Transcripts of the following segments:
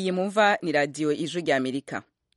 iyi mumva ni radiyo ijwi rya amerika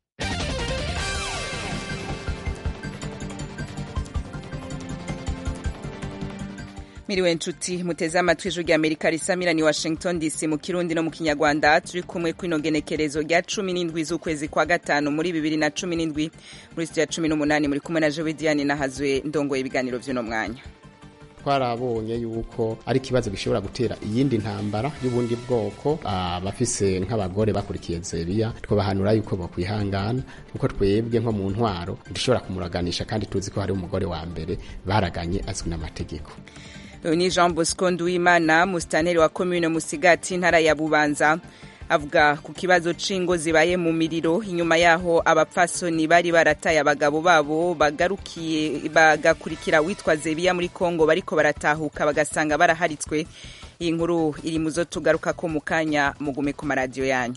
miriwe nshuti muteze amatwi ijwi rya amerika risamira ni washington dc mu kirundi no mu kinyarwanda turi kumwe kw'ino genekerezo rya cumi n'indwi z'ukwezi kwa gatanu muri bibiri na cumi n'indwi muri studio ya cumi n'umunani muri kumwe na jewe diane nahazwe ndongoye ibiganiro vy'uno mwanya twarabonye yuko ari ikibazo gishobora gutera iyindi ntambara y'ubundi bwoko abafise nk'abagore bakurikiye zebiya twabahanura yuko bokwihangana kuko twebwe nko mu ntwaro dushobora kumuraganisha kandi tuzi ko hari umugore wa mbere baraganye azwi n'amategeko uyu ni jean bosco nduwimana musitanteri wa komine musigati intara ya bubanza avuga ku kibazo c'ingo zibaye mu miriro inyuma yaho abapfasoni bari barataye abagabo babo bagarukiye bagakurikira witwa zebiya muri kongo bariko baratahuka bagasanga baraharitswe iyi nkuru iri mu zo tugaruka ko mu kanya mugume ku maradiyo yanyu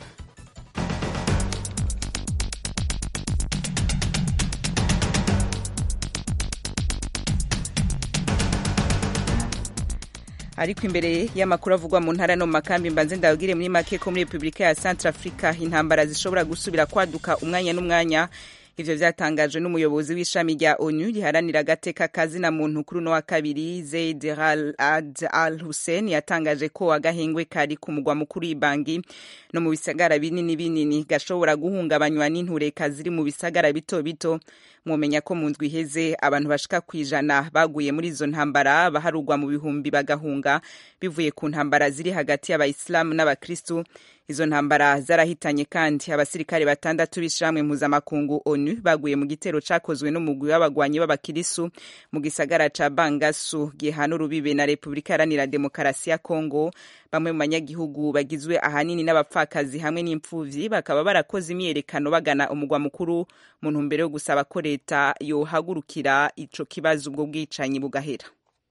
ariko imbere y'amakuru avugwa mu ntara no mu makambi mbanze ndabwire muri make ko muri repubulika ya centre africa intambara zishobora gusubira kwaduka umwanya n'umwanya ivyo vyatangajwe n'umuyobozi w'ishami rya onu riharanira agateka kazina muntu kuri uno wa kabiri zaid ad al hussein yatangaje ko agahengwe kari ku mugwa mukuru ibangi no mu bisagara binini binini gashobora guhungabanywa n'intureka ziri mu bisagara bito bito mwomenya ko mu ndwi iheze abantu bashika ku ijana baguye muri izo ntambara baharugwa mu bihumbi bagahunga bivuye ku ntambara ziri hagati y'abayisilamu n'abakristu izo ntambara zarahitanye kandi abasirikare batandatu b'ishamwe mpuzamakungu onu baguye mu gitero cakozwe n'umugwi w'abagwanyi b'abakirisu mu gisagara ca bangasu gihana urubibe na repubulika iharanira demokarasi ya kongo bamwe mu banyagihugu bagizwe ahanini n'abapfakazi hamwe n'impfuvyi bakaba barakoze imyiyerekano bagana umugwa mukuru mu ntumbero yo gusaba ko leta yohagurukira ico kibazo ubwo bwicanyi bugahera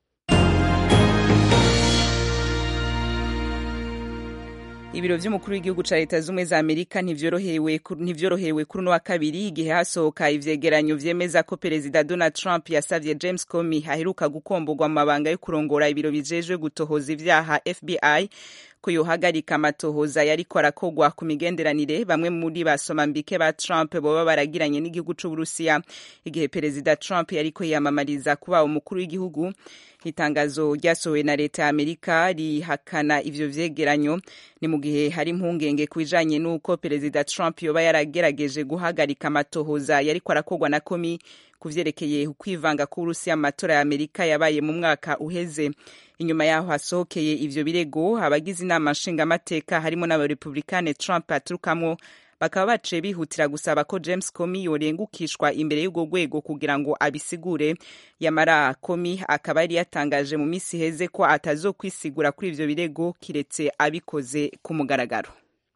ibiro vy'umukuru w'igihugu ca leta z'ubumwe za amerika ntivyorohewe kuri uno wa kabiri igihe hasohoka ivyegeranyo vyemeza ko perezida donald trump yasavye james comey aheruka gukomborwa mu mabanga yo kurongora ibiro bijejwe gutohoza ivyaha fbi ko yohagarika amatohoza yariko arakogwa ku migenderanire bamwe muri basomambike ba trump boba baragiranye n'igihugu c'uburusiya igihe perezida trump yariko yiyamamariza kuba umukuru w'igihugu itangazo ryasohowe na leta ya amerika rihakana ivyo vyegeranyo ni mu gihe hari impungenge ku bijanye n'uko perezida trump yoba yaragerageje guhagarika amatohoza yariko arakogwa na komi ku vyerekeye ukwivanga k'uburusiya mu matora ya amerika yabaye mu mwaka uheze inyuma yaho hasohokeye ivyo birego abagize inama nshingamateka harimo n'abarepublikane trump aturukamwo bakaba baciye bihutira gusaba ko james comey yorengukishwa imbere y'urwo rwego kugira ngo abisigure yamara comey akaba yari yatangaje mu minsi iheze ko atazokwisigura kuri ivyo birego kiretse abikoze ku mugaragaro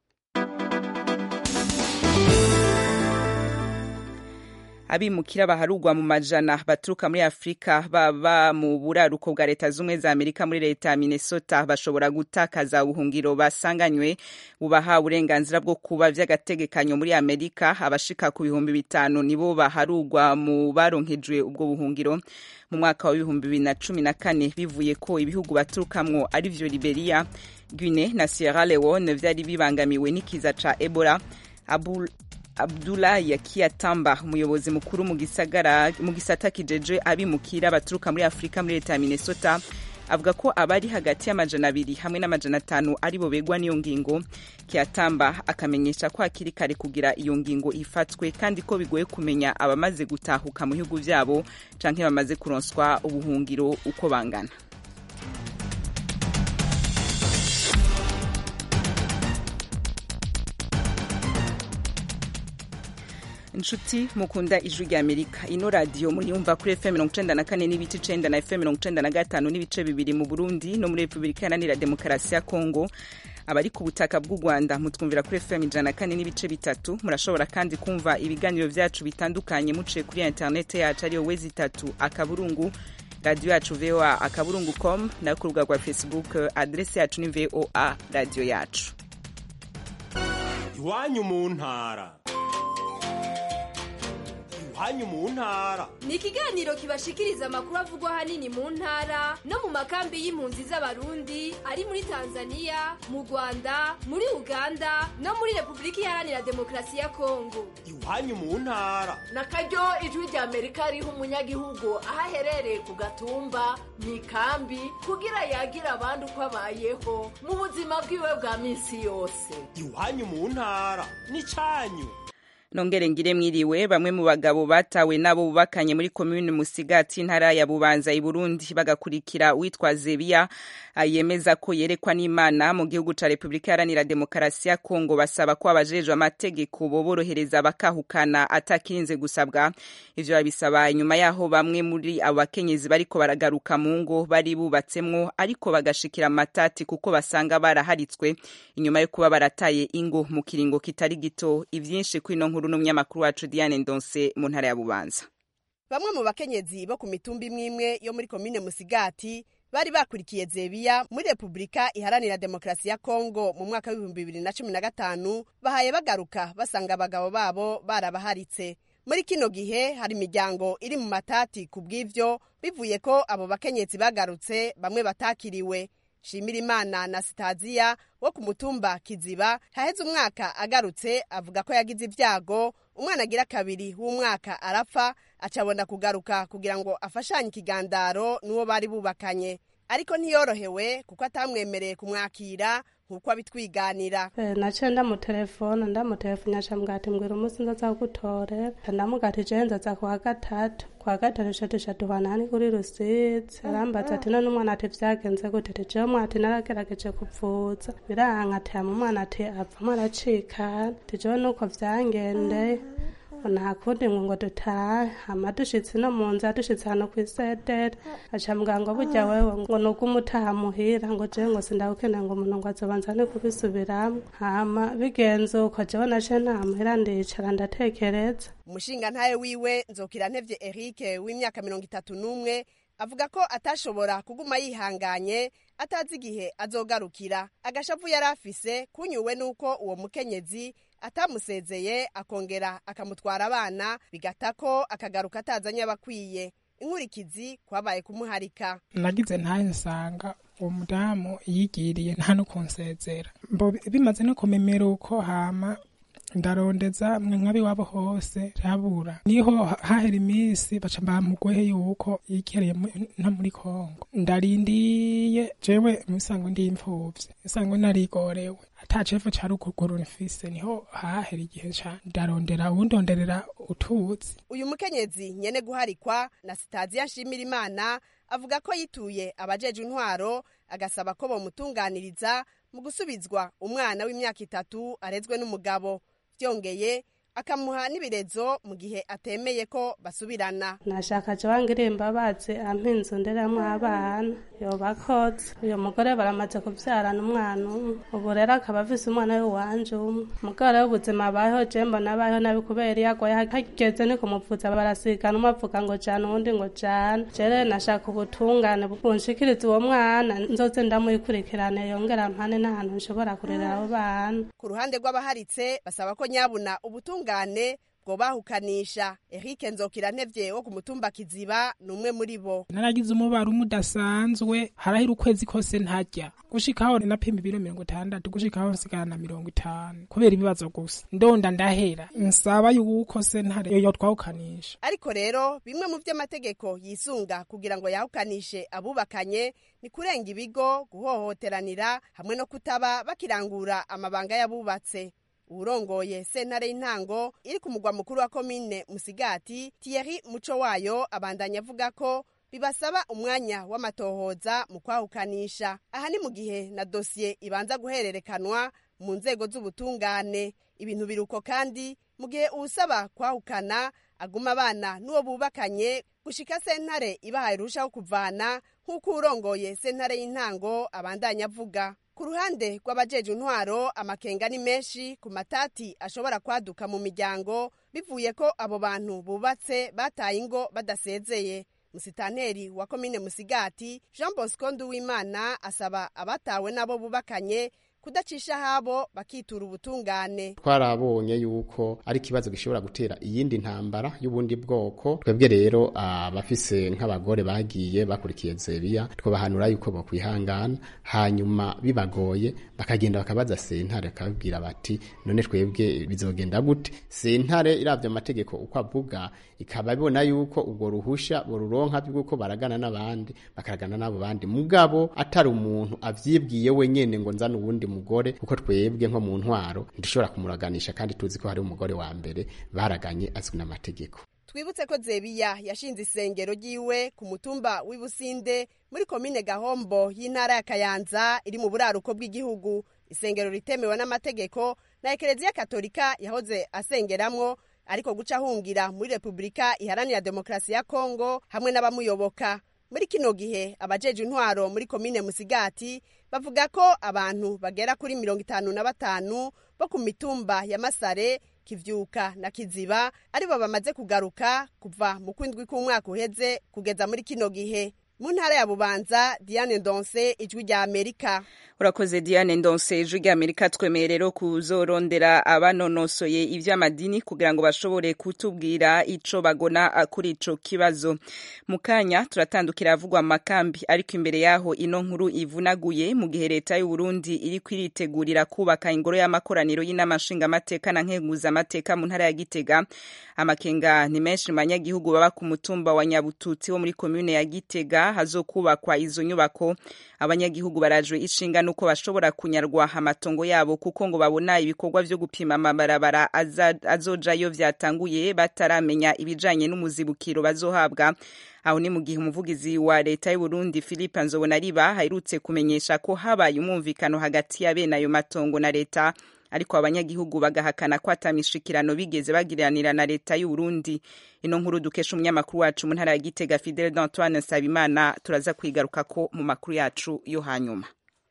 abimukira baharugwa mu majana baturuka muri afurika baba mu buraruko bwa leta z'ubumwe za amerika muri leta ya minnesota bashobora gutakaza ubuhungiro basanganywe bubaha uburenganzira bwo kuba vy'agategekanyo muri amerika abashika ku bihumbi bitanu nibo baharugwa mu baronkejwe ubwo buhungiro mu mwaka wa bihumbi bibiri na cumi na kane bivuye ko ibihugu baturukamwo ari vyo liberia guine na sierra leone vyari bibangamiwe n'ikiza ca ebola Abul Abdullah Yakiyatamba umuyobozi mukuru mu gisagara mu gisata kijeje abimukira baturuka muri Afrika muri leta ya Minnesota avuga ko abari hagati y'amajana abiri hamwe n'amajana atanu aribo begwa n'iyo ngingo Kiyatamba akamenyesha ko hakiri kare kugira iyo ngingo ifatwe kandi ko bigoye kumenya abamaze gutahuka mu bihugu vyabo canke bamaze kuronswa ubuhungiro uko bangana inshuti mukunda ijwi rya amerika ino radiyo muyumva kuri fm mirongo icenda na kane n'ibice icenda na fm mirongo icenda na gatanu n'ibice bibiri mu burundi no muri repubulika iharanira demokarasi ya kongo abari ku butaka bw'u rwanda mutwumvira kuri fm ijana na kane n'ibice bitatu murashobora kandi kumva ibiganiro vyacu bitandukanye muciye kuri interinete yacu ariyo wezi itatu akaburungu radiyo yacu voa akaburungu com nayo ku rubuga rwa facebook adresi yacu ni voa radiyo yacu iwanyu mu ntara iwanyu mu ntara ni ikiganiro kibashikiriza amakuru avugwa ahanini mu ntara no mu makambi y'impunzi z'abarundi ari muri tanzania mu rwanda muri uganda no muri repubulika iharanira demokarasi ya kongo iwanyu mu ntara na karyo ijwi rya amerika riha umunyagihugu aho aherereye ku gatumba mu ikambi kugira yagira abandi uko abayeho mu buzima bwiwe bwa minsi yose iwanyu mu ntara n'icyanyu nongere ngire mwiriwe bamwe mu bagabo batawe nabo bubakanye muri komune Musigati intara ya Bubanza i Burundi bagakurikira witwa Zebiya yemeza ko yerekwa n'Imana mu gihugu ca Republika Iharanira Demokarasi ya Kongo basaba ko abajejwe amategeko boborohereza bakahukana atakirinze gusabwa ivyo babisaba inyuma yaho bamwe muri abo bakenyezi bariko baragaruka mu ngo bari bubatsemwo ariko bagashikira amatati kuko basanga baraharitswe inyuma yo kuba barataye ingo mu kiringo kitari gito ivyinshi kwino nkuru n'umunyamakuru wacu Diane Ndonse mu ntara ya Bubanza bamwe mu bakenyezi bo ku mitumba imwe imwe yo muri komine Musigati bari bakurikiye Zebiya muri Republika Iharanira Demokarasi ya Kongo mu mwaka w'ibihumbi bibiri na cumi na gatanu bahaye bagaruka basanga abagabo babo barabaharitse muri kino gihe hari imiryango iri mu matati ku bw'ivyo bivuye ko abo bakenyezi bagarutse bamwe batakiriwe Shimirimana na Sitaziya wo ku mutumba Kiziba haheze umwaka agarutse avuga ko yagize ibyago umwana agira kabiri w'umwaka arapfa acabona kugaruka kugira ngo afashanye ikigandaro n'uwo bari bubakanye ariko ntiyorohewe kuko atamwemereye kumwakira nkuko abitwiganira naciye ndamutelefona ndamutelefona acambwira ati mbwira umunsi nzaza kugutorera ndamubwira ati jewe nzaza kuwa gatatu kwa gatatu ico duca duhana ni kuri rusizi arambaza ati none umwana ati vyagenze gute ati jewe mwana ati naragerageje kuvuza biranka ati hama umwana ati avamo aracikana ati jewe nuko vyangendeye nta kundi ngo ngo dutahe hama dushitse no mu nzu dushitse hano kw'isedere aca mbwira ngo burya wewe ngo nuko umutaha muhira ngo jewe ngo sindawukeneye ngo umuntu ngo azobanza ni kubisubiramwo hama bigenze uko jewe naje nta muhira ndicara ndatekereza umushinga ntaye wiwe nzokira ntevye Eric w'imyaka mirongo itatu n'umwe avuga ko atashobora kuguma yihanganye atazi igihe azogarukira agashavu yari afise kunyuwe n'uko uwo mukenyezi atamusezeye akongera akamutwara abana bigata ko akagaruka atazanye abakwiye inkurikizi kwabaye kumuharika nagize ntaye nsanga uwo mudamu yigiriye nta no kunsezera bimaze no kumemera uko hama ndarondeza mwe nk'abiwabo hose rabura niho hahera iminsi baca bamugwehe yuko yikereye no muri kongo ndarindiye jewe musango ndi imfuvyi musango narigorewe ata cefu ca ruguru nfise niho hahera igihe ca ndarondera uwundonderera utuzi uyu mukenyezi nyene guharikwa na sitaziya nshimira imana avuga ko yituye abajeje intwaro agasaba ko bomutunganiriza mu gusubizwa umwana w'imyaka itatu arezwe n'umugabo byongeye akamuha n'ibirezo mu gihe atemeye ko basubirana nashaka je wangira imbabazi ampa inzu nderamwo abana yobakoze uyo mugore baramaze kuvyarana umwana umwe ubu rero akaba afise umwana w'iwanje umwe mugabo rero ubuzima abayeho je mbona abayeho nabi kubera iyo agwaye hageze ni kumuvuza barasigana umwe avuga ngo jana uwundi ngo jana je rero nashaka ubutungane bunshikiriza uwo mwana nzoze ndamuyikurikirane yongera mpane n'ahantu nshobora kurera abo bana ku ruhande rw'abaharitse basaba ko nyabuna ubutungane bwo bahukanisha Eric Nzokira ntevye wo ku mutumba Kiziba ni umwe muri bo naragize umubaro umudasanzwe harahira ukwezi kose ntarya gushikaho napima ibiro mirongo itandatu gushikaho nsigana na mirongo itanu kubera ibibazo gusa ndonda ndahera nsaba yuko sentare yo twahukanisha ariko rero bimwe mu vy'amategeko yisunga kugira ngo yahukanishe abubakanye ni kurenga ibigo guhohoteranira hamwe no kutaba bakirangura amabanga y'abubatse uwurongoye sentare y'intango iri ku mugwa mukuru wa komine musigati Thierry muco wayo abandanya avuga ko bibasaba umwanya w'amatohoza mu kwahukanisha aha ni mu gihe na dosiye ibanza guhererekanwa mu nzego z'ubutungane ibintu biruko kandi mu gihe uwusaba kwahukana aguma abana n'uwo bubakanye gushika sentare ibahaye urushaho kuvana nk'uko urongoye sentare y'intango abandanya avuga ku ruhande rw'abajeje intwaro amakenga ni menshi ku matati ashobora kwaduka mu miryango bivuye ko abo bantu bubatse bataye ingo badasezeye musitanteri wa komine musigati jean bosco nduwimana asaba abatawe n'abo bubakanye kudacisha habo bakitura ubutungane twarabonye yuko ari ikibazo gishobora gutera iyindi ntambara y'ubundi bwoko twebwe rero abafise nk'abagore bagiye bakurikiye zebiya twabahanura yuko bokwihangana hanyuma bibagoye bakagenda bakabaza sentare bakababwira bati none twebwe bizogenda gute sentare iravye amategeko uko avuga ikaba ibona yuko ubwo ruhusha boruronka by'uko baragana n'abandi bakaragana n'abo bandi mugabo atari umuntu avyibwiye wenyene ngo nzana uwundi mugore kuko twebwe nko mu ntwaro ntidushobora kumuraganisha kandi tuzi ko hari umugore wa mbere baraganye azwi n'amategeko twibutse ko zebiya yashinze isengero ryiwe ku mutumba w'ibusinde muri komine gahombo y'intara ya kayanza iri mu buraruko bw'igihugu isengero ritemewe n'amategeko na ekereziya katolika yahoze asengeramwo ariko guca ahungira muri repubulika iharanira demokarasi ya kongo hamwe n'abamuyoboka muri kino gihe abajeje intwaro muri komine musigati bavuga ko abantu bagera kuri mirongo itanu na batanu bo ku mitumba ya masare kivyuka na kiziba aribo bamaze kugaruka kuva mu kwindwi k'umwaka uheze kugeza muri kino gihe mu ntara ya bubanza diane ndonse ijwi rya amerika urakoze diane ndonse ijwi rya amerika twemeye rero kuzorondera abanonosoye ivy'amadini kugira ngo bashobore kutubwira ico bagona kuri ico kibazo mu kanya turatandukira avugwa amakambi ariko imbere yaho ino nkuru ivunaguye mu gihe leta y'u Burundi iri kwiritegurira kubaka ingoro y'amakoraniro y'inama nshingamateka na nkenguzamateka mu ntara ya Gitega amakenga ni menshi mu banyagihugu baba ku mutumba wa Nyabututsi wo muri komune ya Gitega hazokubakwa izo nyubako abanyagihugu barajwe ishinga nuko bashobora kunyarwa amatongo yabo kuko ngo babona ibikorwa vyo gupima amabarabara azojayo vyatanguye bataramenya ibijanye n'umuzibukiro bazohabwa aho ni mu gihe umuvugizi wa leta y'u Burundi Philippe Nzobonariba haherutse kumenyesha ko habaye umwumvikano hagati ya bene ayo matongo na leta ariko abanyagihugu bagahakana ko atamishikirano bigeze bagiranira na leta y'u Burundi ino nkuru dukesha umunyamakuru wacu mu ntara ya Gitega Fidel d'Antoine Nsabimana turaza kwigaruka ko mu makuru yacu yo hanyuma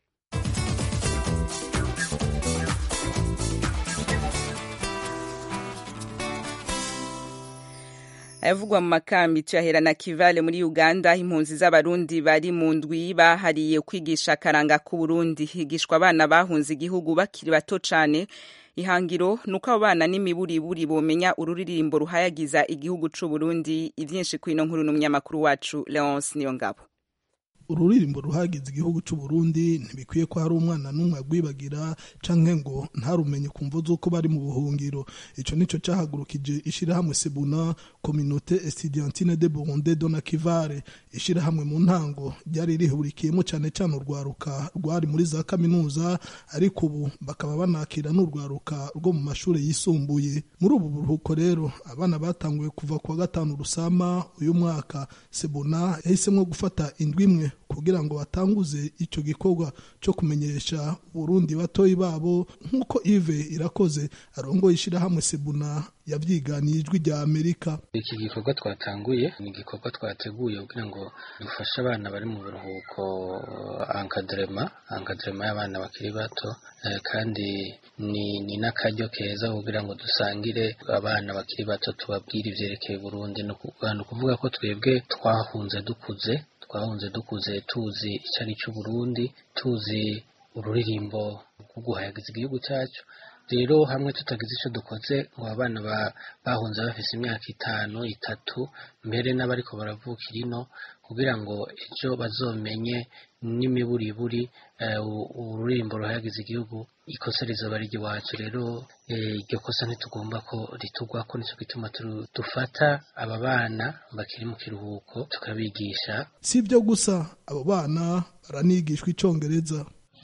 ayavugwa mu makambi tuyahera na kivale muri uganda impunzi z'abarundi bari mu ndwi bahariye kwigisha akaranga k'uburundi higishwa abana bahunze igihugu bakiri bato cane ihangiro nuko abo bana n'imiburiburi bomenya ururirimbo ruhayagiza igihugu c'uburundi ivyinshi kw'ino nkuru n'umunyamakuru wacu leonce niyongabo ururirimbo ruhagize igihugu cy'u Burundi ntibikwiye ko hari umwana n'umwe agwibagira canke ngo ntarumenye kumva z'uko bari mu buhungiro ico nico cahagurukije ishirahamwe Sebuna Communauté Estudiantine de Burundi Dona Kivare ishirahamwe mu ntango ryari rihurikiyemo cane cane urwaruka rwari muri za kaminuza ariko ubu bakaba banakira n'urwaruka rwo mu mashuri yisumbuye muri ubu buruhuko rero abana batanguye kuva kuwa gatanu rusama uyu mwaka Sebuna yahisemwo gufata indwi imwe kugira ngo batanguze icyo gikorwa cyo kumenyesha Burundi batoyi babo nk'uko Yves irakoze arongoye ishyirahamwe Sebuna yavyiganiye ijwi rya Amerika iki gikorwa twatanguye ni igikorwa twateguye kugira ngo dufashe abana bari mu biruhuko ankadrema ankadrema y'abana bakiri bato eh, kandi ni, ni n'akaryo keza kugira ngo dusangire abana bakiri bato tubabwire ivyerekeye Burundi ni ukuvuga ko twebwe twahunze dukuze twahunze dukuze tuzi icyo ari cyo Burundi tuzi ururirimbo rwo guhayagiza igihugu cyacu rero hamwe tutagize icyo dukoze ngo abana bahunze bafise imyaka itanu itatu mbere n'abariko baravukira ino kugira ngo ejo bazomenye n'imiburiburi ururirimbo ruhayagiza igihugu ikosa rizoba ari iwacu rero iryo kosa ntitugomba ko ritugwako nicyo gituma dufata aba bana bakiri mu kiruhuko tukabigisha si ibyo gusa abo bana baranigishwa icyongereza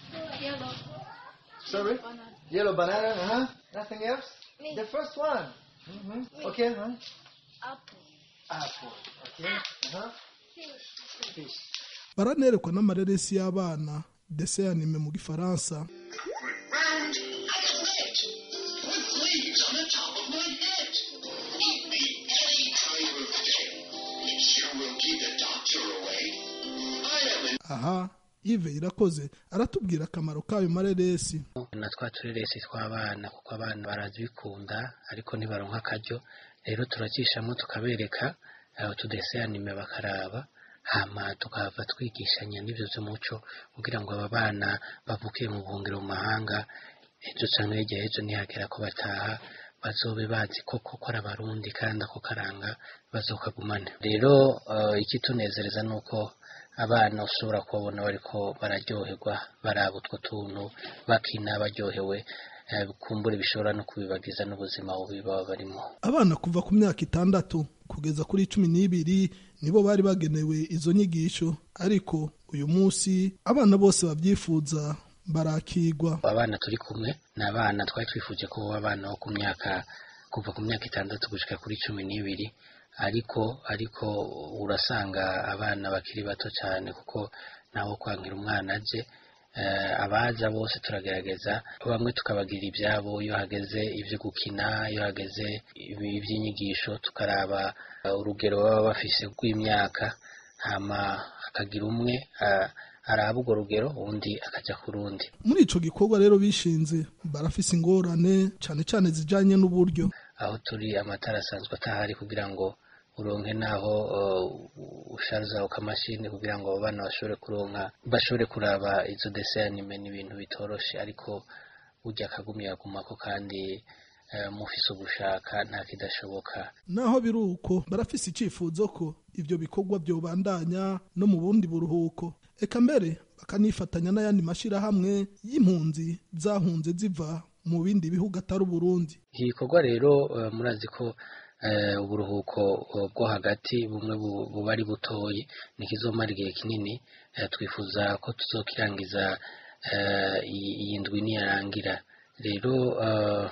Sorry? Yellow banana, uh-huh. Nothing else? Me. The first one. Mm-hmm. Okay, huh? Apple. Apple. Okay. Uh-huh. Fish. Fish. baranerekwa n'amareresi y'abana dese anime mu gifaransa Round like a wedge. With leaves on the top of my head. Eat me any time of day. It sure will keep the doctor away. I am an aha Yves irakoze aratubwira akamaro k'ayo mareresi na twa tureresi tw'abana kuko abana barazikunda ariko ntibaronka akaryo rero turakishamo tukabereka utudese anime bakaraba hama tukahava twigishanya n'ibyo by'umuco kugira ngo aba bana bavukiye mu buhungiro mu mahanga ejo cyangwa hirya y'ejo nihagera ko bataha bazobe bazi koko ko ari abarundi kandi ako karanga bazokagumane rero uh, ikitunezereza ni uko abana ushobora kubabona bariko bararyoherwa baraba utwo tuntu bakina baryohewe eh, kumbura bishobora no kubibagiza n'ubuzima bubi baba barimo abana kuva ku myaka itandatu kugeza kuri cumi n'ibiri nibo bari bagenewe izo nyigisho ariko uyu munsi abana bose babyifuza barakigwa abana turi kumwe ni abana twari twifuje ko baba abana bo ku myaka kuva ku myaka itandatu gushika kuri cumi n'ibiri ariko ariko urasanga abana bakiri bato cyane kuko ntawo kwankira umwana aje eh, abaza bose turagerageza bamwe tukabagira ibyabo iyo hageze ibyo gukina iyo hageze ibi- iby'inyigisho tukaraba eh, urugero baba bafise rw'imyaka hama hakagira umwe ah, araba urwo rugero undi akajya ku rundi muri ico gikorwa rero bishinze barafise ingorane cane cane zijanye n'uburyo aho turi amatara asanzwe atahari kugira ngo uronke naho uh, usharuza ukamashini kugira ngo abo bana bashobore kuronka bashobore kuraba izo dese anime ni ibintu bitoroshe ariko burya akagumya agumako kandi uh, mufise ugushaka nta kidashoboka naho biri uko barafise icifuzo ko ivyo bikorwa vyobandanya no mu bundi buruhuko eka mbere bakanifatanya n'ayandi mashirahamwe y'impunzi zahunze ziva mu bindi bihugu atari uburundi iki gikorwa rero uh, murazi ko uh, uburuhuko uh, bwo hagati bumwe bu- buba ari butoyi nikizomara igihe kinini uh, twifuza ko tuzokirangiza uh, iyi iyi ndwi niyarangira rero uh,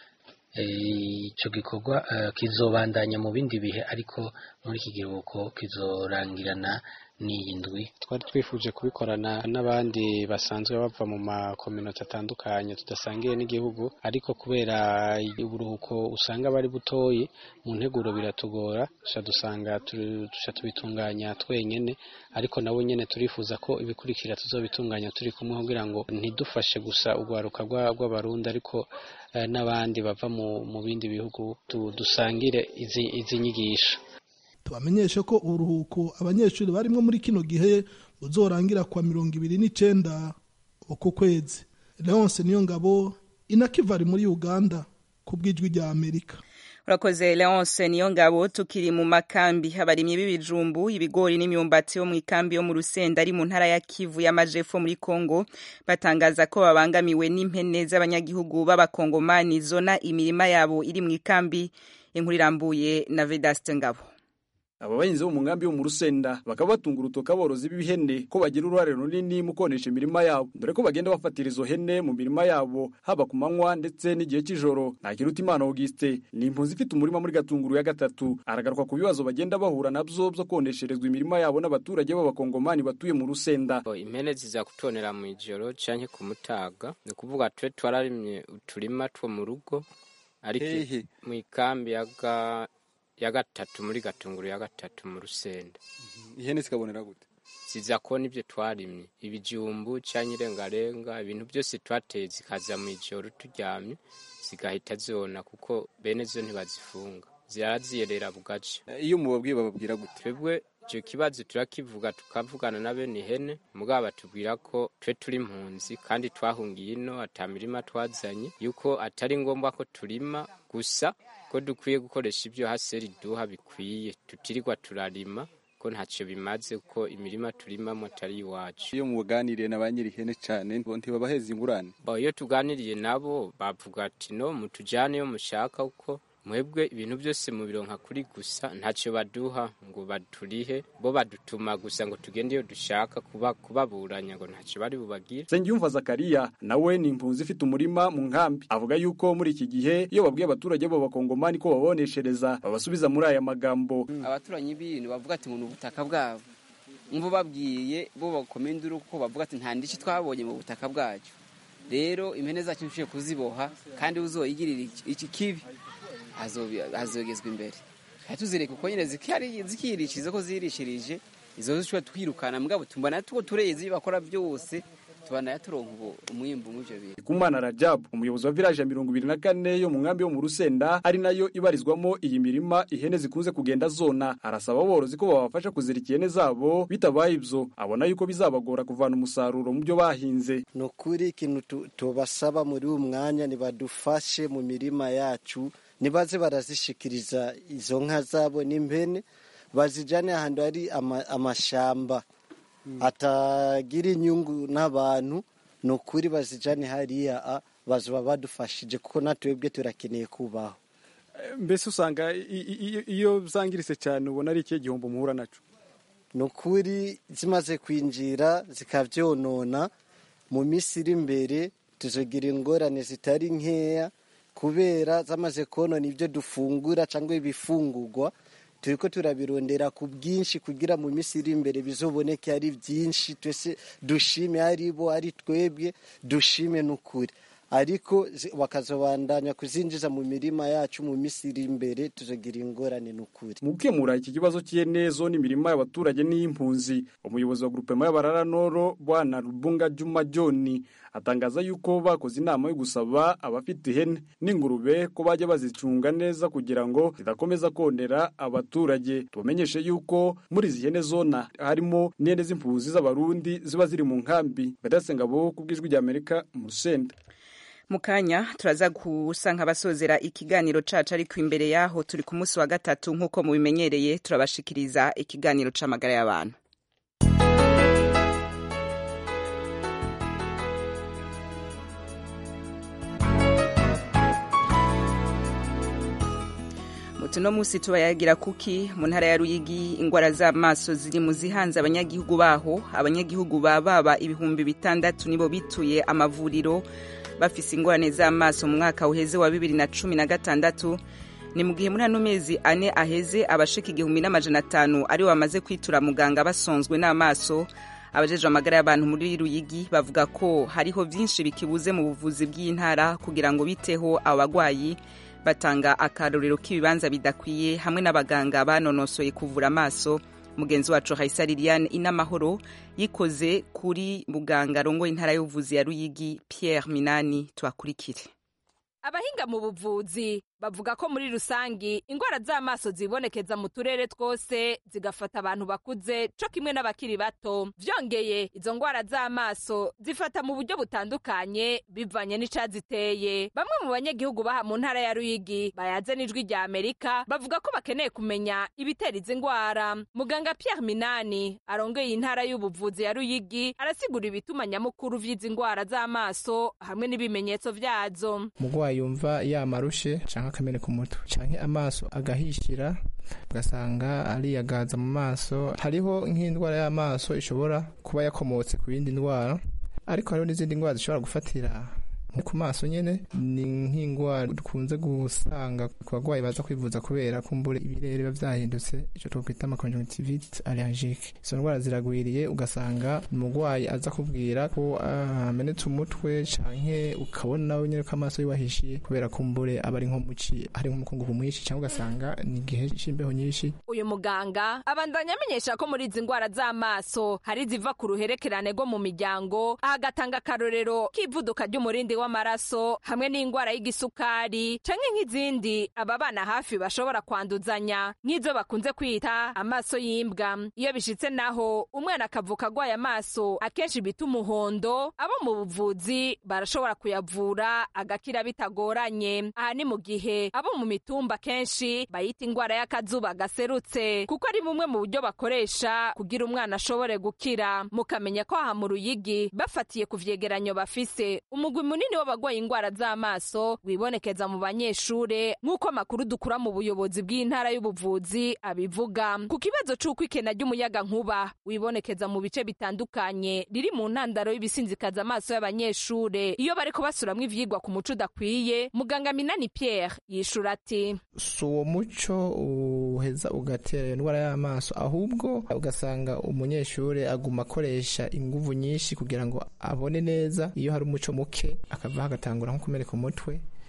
eh, ico gikorwa uh, kizobandanya mu bindi bihe ariko muri iki giruhuko kizorangirana n'iyi ndwi twari twifuje kubikorana n'abandi basanzwe bava mu makominota atandukanye tudasangiye n'igihugu ariko kubera uburuhuko usanga bari butoyi mu nteguro biratugora duca dusanga turi- duca tubitunganya twenyene ariko nabo nyene turifuza ko ibikurikira tuzobitunganya turi kumwe kugira ngo ntidufashe gusa urwaruka rwa- rw'abarundi ariko eh, n'abandi bava mu, mu bindi bihugu tu- dusangire izi, izi nyigisho tubamenyeshe ko uburuhuko abanyeshuri barimwo muri kino gihe buzorangira kwa mirongo ibiri n'icenda uku kwezi leonse niyo ngabo inakivari muri uganda ku bw'ijwi rya amerika urakoze leonce niyo ngabo tukiri mu makambi abarimyi b'ibijumbu ibigori n'imyumbati yo mu ikambi yo mu rusenda ari mu ntara ya kivu y'amajepfo muri kongo batangaza ko babangamiwe n'impene z'abanyagihugu b'abakongomani zona imirima yabo iri mu ikambi inkuru irambuye na vedaste ngabo aba bahinzi bo mu nkambi yo mu rusenda bakaba batunga urutoka aborozi b'ihene ko bagira uruhare runini mu konesha imirima yabo dore ko bagenda bafatira izo hene mu mirima yabo haba ku manywa ndetse n'igihe cy'ijoro ntakirutimana auguste ni impunzi ifite umurima muri gatunguru ya gatatu aragaruka ku bibazo bagenda bahura nabyo byo konesherezwa imirima yabo n'abaturage b'abakongomani batuye mu rusenda impene ziza kutonera mu ijoro canke ku mutaga ni ukuvuga twe twararimye uturima two mu rugo ariko Hehe. mu ikambi ya ga- ya gatatu muri gatunguru ya gatatu mu rusenda ihene zikabonera gute ziza kubona ibyo twarimye ibijumbu canke irengarenga ibintu byose twateye zikaza mu ijoro turyamye zigahita zona kuko bene zo ntibazifunga ziraziyerera bugace iyo mubabwiye bababwira gute twebwe icyo kibazo turakivuga tukavugana na bene ihene mugabo batubwira ko twe turi impunzi kandi twahungiye ino ata mirima twazanye yuko atari ngombwa ko turima gusa ko dukwiye gukoresha ibyo haseri duha bikwiye tutirirwa turarima ko ntacyo bimaze kuko imirima turimamo atari iwacu iyo muganiriye na ba nyiri ihene cyane ntibabaheza ingurane Bo, iyo tuganiriye nabo bavuga ati no mutujyane iyo mushaka kuko mwebwe ibintu byose mubironka kuri gusa ntacyo baduha ngo baturihe bo badutuma gusa ngo tugende iyo dushaka kuba kubaburanya ngo ntacyo bari bubagire Nsengiyumva Zakariya nawe ni impunzi ifite umurima mu nkambi avuga yuko muri iki gihe iyo babwiye abaturage b'abakongomani ko baboneshereza babasubiza muri aya magambo abaturanyi b'ibintu bavuga ati ngo ni ubutaka bwabo nk'ubu babwiye bo bakoma induru kuko bavuga ati nta ndishi twabonye mu butaka bwacu rero impene zacu nshoboye kuziboha kandi uzoyigirira iki- iki kibi azobi- azogezwa imbere kandi tuzireka uko nyine zikari- zikirishiriza ko zirishirije izo zishobora twirukana mugabo tumbona tuko tureze ibyo bakora byose tubanaye turonka ubu umwimbu mw'ivyo bintu Kumana Rajab umuyobozi wa village ya mirongo ibiri na kane yo mu nkambi yo mu Rusenda ari nayo ibarizwamo iyi mirima ihene zikunze kugenda zona arasaba aborozi ko babafasha kuzirika ihene zabo bitabaye ibyo abona yuko bizabagora kuvana umusaruro mu byo bahinze ni ukuri ikintu tu- tubasaba muri uyu mwanya nibadufashe mu mirima yacu nibaze barazishikiriza izo nka zabo n'impene bazijane ahantu hari ama- amashamba atagira inyungu n'abantu ni ukuri bazijane hariya a, bazoba badufashije kuko natwebwe turakeneye kubaho mbese usanga i- i- i- iyo zangiritse cyane ubona ari ikihe gihombo muhura naco ni ukuri zimaze kwinjira zikabyonona mu minsi iri imbere tuzogira ingorane zitari nkeya kubera zamaze konona ibyo dufungura cyangwa ibifungurwa turi ko turabirondera ku bwinshi kugira mu minsi iri imbere bizoboneke ari byinshi twese dushime ari bo ari twebwe dushime n'ukuri ariko zi- bakazobandanya kuzinjiza mu mirima yacu mu minsi iri imbere tuzogira ingorane n'ukuri mu gukemura iki kibazo cy'ihene zo n'imirima y'abaturage n'iy'impunzi umuyobozi wa grupema y'abarara noro bwana rubunga juma john atangaza yuko bakoze inama yo gusaba abafite ihene n'ingurube ko bajya bazicunga neza kugira ngo zidakomeza konera abaturage tubamenyeshe yuko muri izi hene zona harimo n'ihene z'impunzi z'abarundi ziba ziri mu nkambi badasengabo ku bw'ijwi ry'amerika mu rusenda mu kanya turaza gusa nk'abasozera ikiganiro cacu ariko imbere yaho turi ku munsi wa gatatu nk'uko mubimenyereye turabashikiriza ikiganiro c'amagara y'abantu mutuno musi tubayagira kuki mu ntara ya ruyigi ingwara z'amaso ziri mu zihanze abanyagihugu baho abanyagihugu ba baba ibihumbi bitandatu nibo bituye amavuriro bafise ingorane z'amaso mu mwaka uheze wa bibiri na cumi na gatandatu ni mu gihe muri ano mezi ane aheze abashika igihumbi n'amajana atanu aribo bamaze kwitura muganga basonzwe n'amaso abajejwe amagara y'abantu muri ruyigi bavuga ko hariho vyinshi bikibuze mu buvuzi bw'intara kugira ngo biteho abo bagwayi batanga akarorero k'ibibanza bidakwiye hamwe n'abaganga banonosoye kuvura amaso mugenzi wacu Haisa Liliane inamahoro yikoze kuri muganga arongoye intara y'ubuvuzi ya Ruyigi Pierre Minani tuakurikire abahinga mu buvuzi bavuga ko muri rusangi ingwara z'amaso zibonekeza mu turere twose zigafata abantu bakuze co kimwe n'abakiri bato vyongeye izo ngwara z'amaso zifata mu buryo butandukanye bivanye n'icaziteye bamwe mu banyagihugu baha mu ntara ya ruyigi bayaze n'ijwi rya amerika bavuga ko bakeneye kumenya ibitera izi ngwara muganga pierre minani arongeye intara y'ubuvuzi ya ruyigi arasigura ibituma nyamukuru vy'izi ngwara z'amaso hamwe n'ibimenyetso vyazo umurwayi yumva yamarushe canke akameneka umutwe canke amaso agahishira ugasanga ariyagaza mu maso hariho nk'indwara y'amaso ishobora kuba yakomotse ku yindi ndwara ariko hariho n'izindi ndwara zishobora gufatira nko ku maso nyene ni nk'indwara dukunze gusanga ku bagwayi baza kwivuza kubera kumbura ibirere biba vyahindutse ico twokwita amaconjonctivite allergique izo ndwara ziragwiriye ugasanga umugwayi aza kubwira ko amenetse umutwe canke ukabona nawe nyene ko amaso yiwahishiye kubera kumbure aba ari nko muci hari nk'umukungugu mwinshi canke ugasanga ni igihe c'imbeho nyinshi uyu muganga abandanya amenyesha ko muri izi ndwara z'amaso hari iziva ku ruherekerane rwo mu miryango aha agatanga akarorero k'ivuduka ry'umurindi w'amaraso hamwe n'indwara y'igisukari canke nk'izindi aba bana hafi bashobora kwanduzanya nk'izo bakunze kwita amaso y'imbwa iyo bishitse naho umwana akavuka agwaye amaso akenshi bita umuhondo abo mu buvuzi barashobora kuyavura agakira bitagoranye aha ni mu gihe abo mu mitumba kenshi bayita indwara y'akazuba gaserutse kuko ari bumwe mu buryo bakoresha kugira umwana ashobore gukira mukamenya ko aha mu ruyigi bafatiye ku vyegeranyo bafise umugwi munini w'abagwaye indwara z'amaso wibonekeza mu banyeshure nk'uko amakuru dukura mu buyobozi bw'intara y'ubuvuzi abivuga ku kibazo c'uko ikena ry'umuyaga nkuba wibonekeza mu bice bitandukanye riri mu ntandaro y'ibisinzikaza amaso y'abanyeshure iyo bariko basuramwo ivyigwa ku muco udakwiye muganga minani pierre yishura ati si uwo muco uheza ugatera iyo ndwara y'amaso ahubwo ugasanga umunyeshuri aguma akoresha inguvu nyinshi kugira ngo abone neza iyo hari umuco muke akavaho agatangura nko kumereka umutwe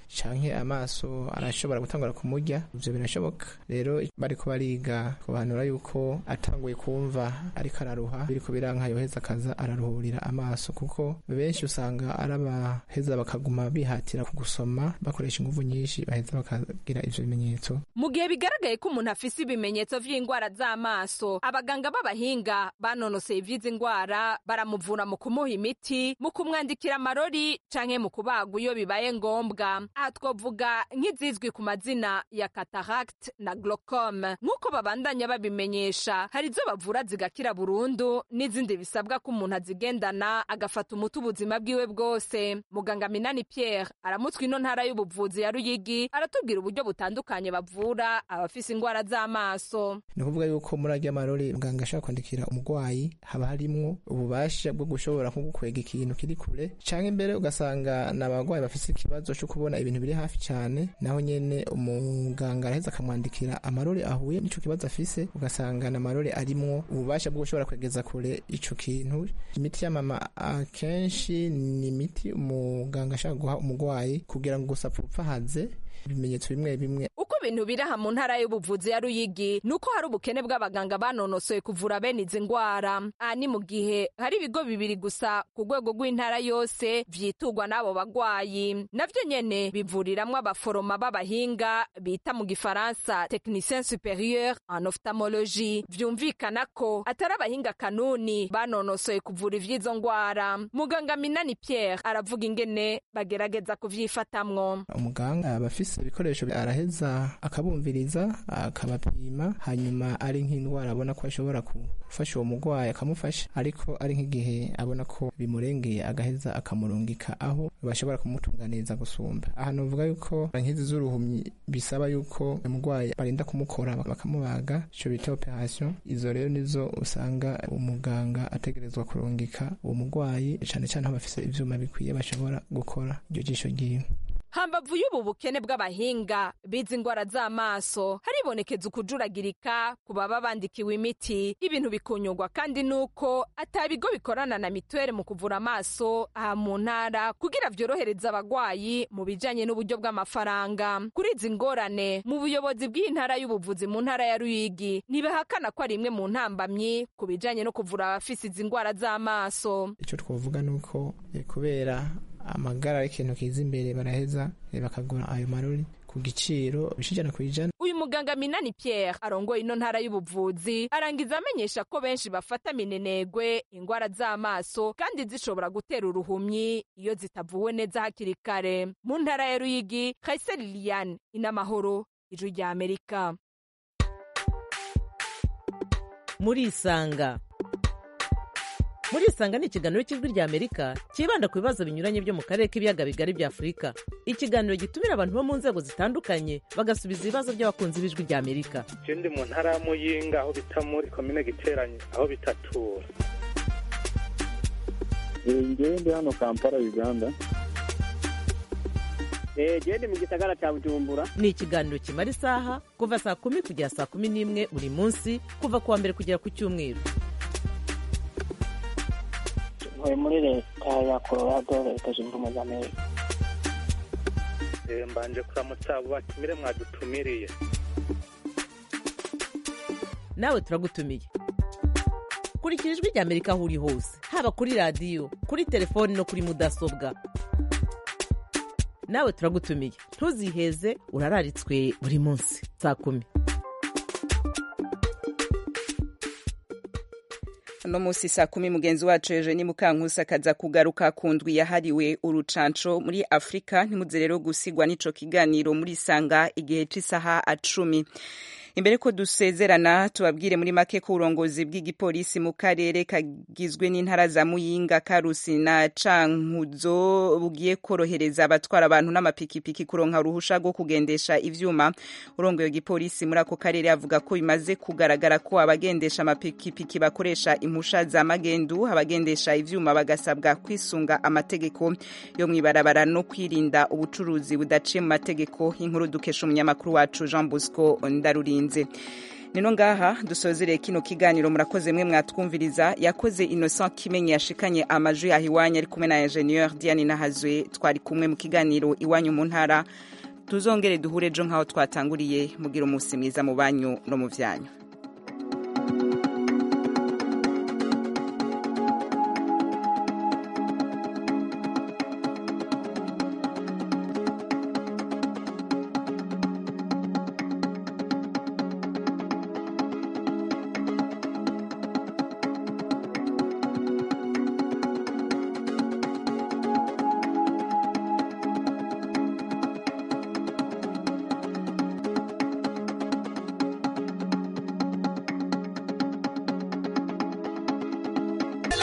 canke amaso arashobora gutangura kumurya ivyo birashoboka rero bariko bariga kubahanura yuko atanguye kumva ariko araruha biriko biranka yoheza akaza araruhurira amaso kuko benshi usanga ari abaheza bakaguma bihatira gusoma bakoresha inguvu nyinshi baheza bakagira ivyo bimenyetso mu gihe bigaragaye ko umuntu afise ibimenyetso vy'indwara z'amaso abaganga b'abahinga banonoseye ivy'izi ndwara baramuvura mu kumuha imiti mu kumwandikira amarori canke mu kubagwa iyo bibaye ngombwa aha twovuga nk'izizwi ku mazina ya cataract na glaucome nk'uko babandanya babimenyesha hari izo bavura zigakira burundu n'izindi bisabwa ko umuntu azigendana agafata umuti ubuzima bwiwe bwose muganga minani pierre aramutswa ino ntara y'ubuvuzi ya ruyigi aratubwira uburyo butandukanye bavura abafise indwara z'amaso ni ukuvuga yuko muri arya marori muganga ashobora kwandikira umurwayi haba harimwo ububasha bwo gushobora nko gukwega ikintu kiri kure canke imbere ugasanga ni abarwayi bafise ikibazo co kubona ibintu biri hafi cane naho nyene umuganga araheza akamwandikira amarori ahuye n'ico kibazo afise ugasanga na marori arimwo ububasha bwo gushobora kwegeza kure ico kintu imiti y'amama akenshi ni imiti umuganga ashaka guha umurwayi kugira ngo gusa apfupfahaze ibimenyetso bimwe bimwe uko ibintu biri aha mu ntara y'ubuvuzi ya ruyigi ni uko hari ubukene bw'abaganga banonosoye kuvura bene izi ndwara aha ni mu gihe hari ibigo bibiri gusa ku rwego rw'intara yose vyiturwa n'abo bagwayi navyo nyene bivuriramwo abaforoma b'abahinga bita mu gifaransa technicien superieur en ophthalmologie vyumvikana ko atari abahinga kanuni banonosoye kuvura ivy'izo ndwara muganga minani pierre aravuga ingene bagerageza kuvyifatamwo umuganga aba afise ibikoresho araheza akabumviriza akabapima hanyuma ari nk'indwara abona ko ashobora gufasha uwo murwayi akamufasha ariko ari nk'igihe abona ko bimurengeye agaheza akamurungika aho bashobora kumutunganiriza gusumba aha novuga yuko nk'izi z'uruhumyi bisaba yuko umurwayi barinda kumukora bakamubaga ico bita operation izo rero nizo usanga umuganga ategerezwa kurungika uwo murwayi cane cane aho bafise ivyuma bikwiye bashobora gukora iryo jisho ryiwe hambavu y'ubu bukene bw'abahinga bizi indwara z'amaso haribonekeza ukujuragirika ku baba bandikiwe imiti ibintu bikunyurwa kandi nuko ata bigo bikorana na mituweli mu kuvura amaso aha mu ntara kugira vyorohereza abagwayi mu bijanye n'uburyo bw'amafaranga kuri izi ngorane mu buyobozi bw'iyi ntara y'ubuvuzi mu ntara ya ruyigi ntibahakana ko ari imwe mu ntambamyi ku bijanye no kuvura abafise izi ndwara z'amaso ico twovuga nuko eh, kubera amagara ari ikintu kiza imbere baraheza eh, bakagura ayo marori ku giciro bishijana ku ijana uyu muganga minani pierre arongoye ino ntara y'ubuvuzi arangiza amenyesha ko benshi bafata minenegwe indwara z'amaso kandi zishobora gutera uruhumyi iyo zitavuwe neza hakiri kare mu ntara ya ruyigi kayise liliane inamahoro ijwi rya amerika murisanga murisanga ni ikiganiro cy'ijwi rya amerika cyibanda ku bibazo binyuranye byo mu karere k'ibiyaga bigari bya afurika ikiganiro gitumira abantu bo mu nzego zitandukanye bagasubiza ibibazo by'abakunzi b'ijwi rya amerika ndi mu ntara ya muyinga aho bita muri komine giteranye aho bitatura ngewe ndi hano kampala uganda gende mu gisagara cya bujumbura ni ikiganiro kimara isaha kuva saa kumi kugera saa kumi n'imwe buri munsi kuva ku wa mbere kugera ku cyumweru ntuye muri leta ya colorado leta zunze ubumwe za amerika Eh, mbanje kuramutsa abo batumire mwadutumiriye nawe turagutumiye kurikira ijwi rya amerika aho uri hose haba kuri radiyo kuri telefoni no kuri mudasobwa nawe turagutumiye ntuziheze urararitswe buri munsi saa kumi uno munsi saa kumi mugenzi wacu Eugenie Mukankusi akaza kugaruka ku ndwi yahariwe urucanco muri Afurika ntimuze rero gusigwa n'ico kiganiro muri sanga igihe c'isaha cumi imbere ko dusezerana tubabwire muri make ko uburongozi bw'igipolisi mu karere kagizwe n'intara za muyinga karusi na cankuzo bugiye korohereza abatwara abantu n'amapikipiki kuronka uruhusha rwo kugendesha ivyuma urongoye igipolisi muri ako karere avuga ko bimaze kugaragara ko abagendesha amapikipiki bakoresha impusha za magendu abagendesha ivyuma bagasabwa kwisunga amategeko yo mwibarabara no kwirinda ubucuruzi budaciye mu mategeko inkuru dukesha umunyamakuru wacu Jean Bosco Ndarurinze nino ngaha dusozereye kino kiganiro murakoze mwe mwatwumviriza yakoze innocent kimenyi yashikanye amajwi yaha iwanyu ari kumwe na ingenieur diane nahazwe twari kumwe mu kiganiro iwanyu mu ntara tuzongere duhure ejo nk'aho twatanguriye mugira umunsi mwiza mu banyu no mu byanyu